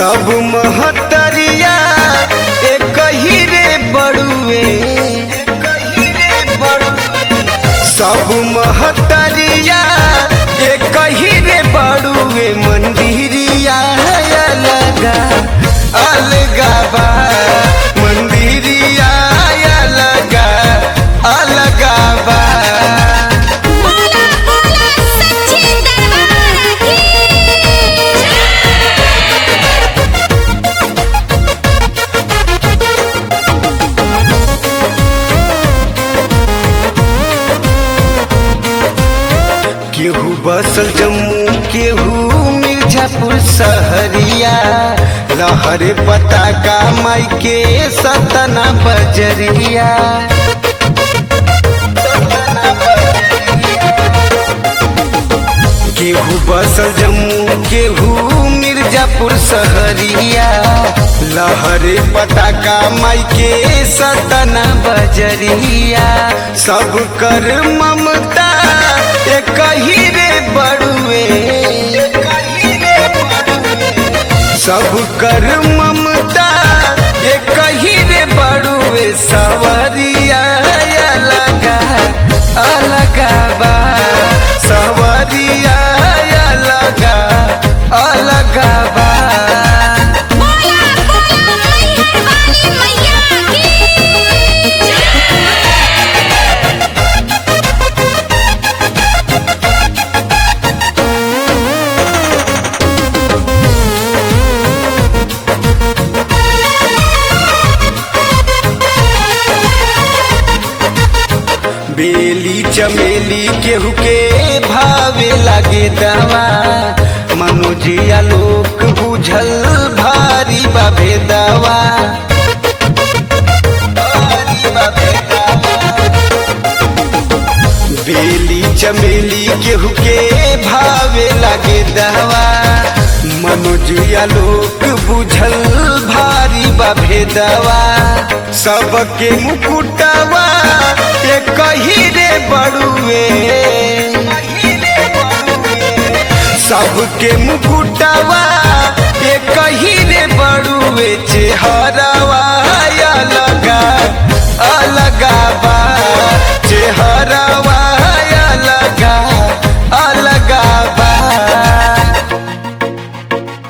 सब महतरिया एक ही रे बड़ुए सब महतरिया एक ही रे बड़ुए मंदिरिया अलगा अलगा बा मंदिरिया अलगा अलगा बा बोला बोला सच्चे दरबार की केहू बसल जम्मू केहू मिर्जापुर सहरिया लहरे पताका माई के सतना बजरिया केहू बसल जम्मू केहू मिर्जापुर सहरिया लहरे पताका माई के सतना बजरिया सब कर ममता एक ही रे बड़ुए सब कर ममता एक ही रे बड़ुए सवरिया अलगा अलगा बा सवरिया अलगा अलगा बा बोला बोला मैहर वाली मैया की बेली चमेली केहू के भावे लागे दवा मनोजिया लोक बुझल भारी बाबे दवा बेली चमेली केहू के भावे लागे दवा मनोजिया लोक बुझल भारी बाबे दवा सबके मुकुटवा एक ही रे बड़ुए सबके मुकुटवा एक ही रे बड़ुए चेहरवा अलगा अलगा बा चेहरवा